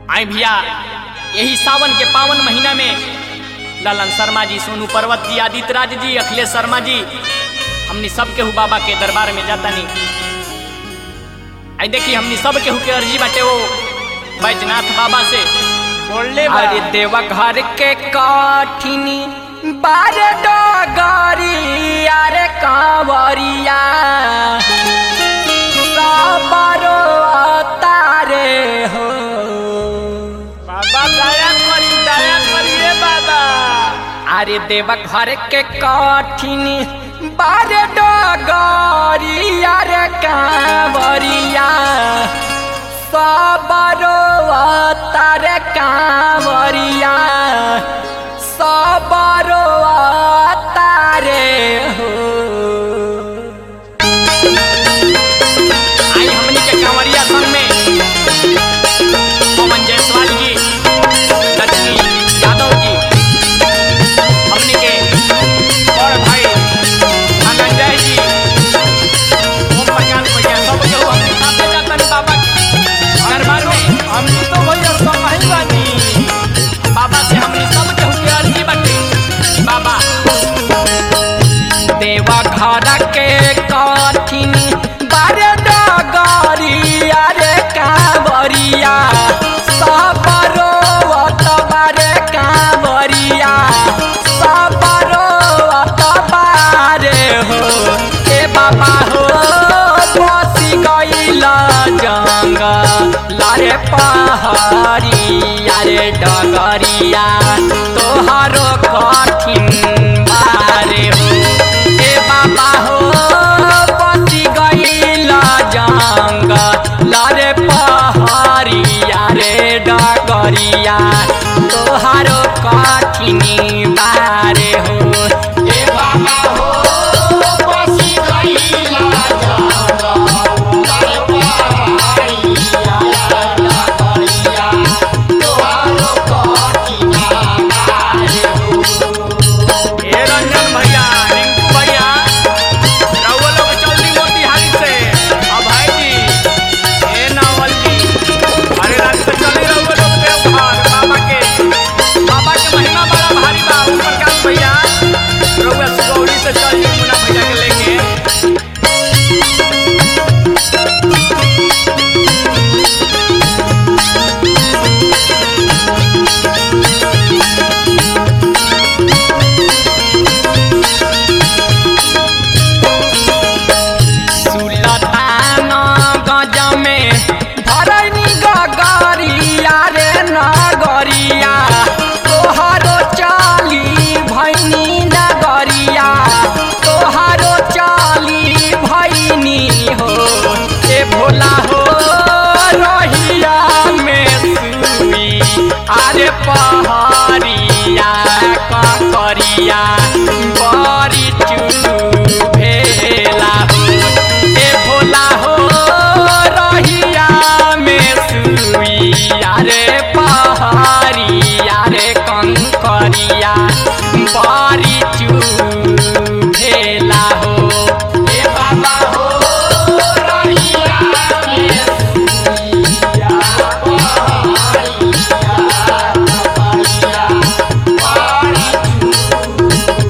आई भैया यही सावन के पावन महीना में ललन शर्मा जी सोनू पर्वत जी आदित्य राज जी अखिलेश शर्मा जी हमनी सब केहू बाबा के दरबार में जाता नहीं आई देखी हमनी सब केहू के अर्जी बाटे वो बैजनाथ बाबा से बोलले बा। अरे देवा घर के काठिनी बार डगरी अरे कांवरिया साबरो तारे हो बाबा दया करी दया करी रे बाबा अरे देवा घर के काठिनी बार डगरी अरे कांवरिया सबरो तारे कांवरिया सबरो तारे हो आई हमनी के कांवरिया संग में पवन जायसवाल जी लक्ष्मी यादव जी हमनी के और भाई धनंजय जी ओम प्रकाश भैया सब केहू हमनी साथे जातन बाबा के दरबार में हमनी तो भैया सब ही बानी बाबा से हमनी सब केहू के अर्जी बाटे बाबा देवा घर के कठिन बारे डगरिया रे कांवरिया सबरो बारे कांवरिया सबरो बारे हो ए बाबा हो बसी गइल जंग लारे पहाड़िया रे डगरिया तोहारो कठिन बारे हो ए बाबा हो बसी गइल जंग लारे पहाड़िया रे डगरिया तोहारो कठिन बारे हो ए बाबा हो बसी गइल ए रंजन भैया रिंकू भैया रउआ लोग चलती मोतिहारी से अब भाई जी ए नावल जी अरे रात से चली रउआ लोग देवघर बाबा के बाबा के महिमा बड़ा भारी बा ऊपर का भैया रउआ सुगौली से चल जी मुन्ना भैया के लेके सुलतान गज में धरनी गगरिया रे नगरिया तोहारो चाली भैनी नगरिया तोहारो चाली भैनी हो ए भोला हो रहिया में सुई अरे पहाड़िया ककरिया बड़ी चू भेला हो ए भोला हो रहिया में सुइया रे पहाड़िया रे कंकरिया बड़ी चू भेला हो ए बाबा हो रहिया में सुइया पहाड़िया ककरिया बड़ी चू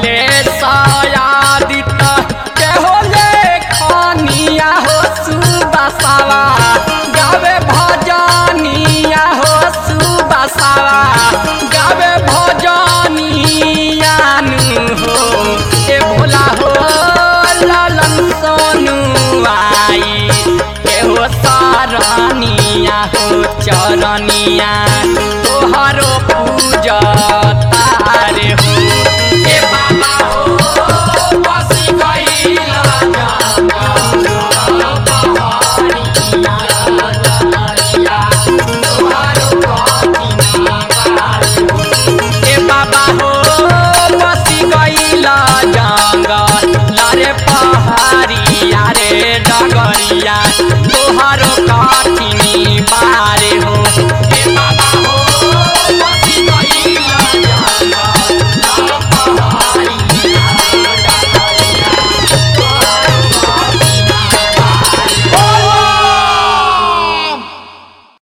अखिलेशायादित के हो लेखनिया हो सुबसावा गावे भजनिया हो सुबसावा गावे भजनिया नु हो ए भोला हो लालन सोनु आई के हो सारनिया हो चरनिया तोहरो पूजत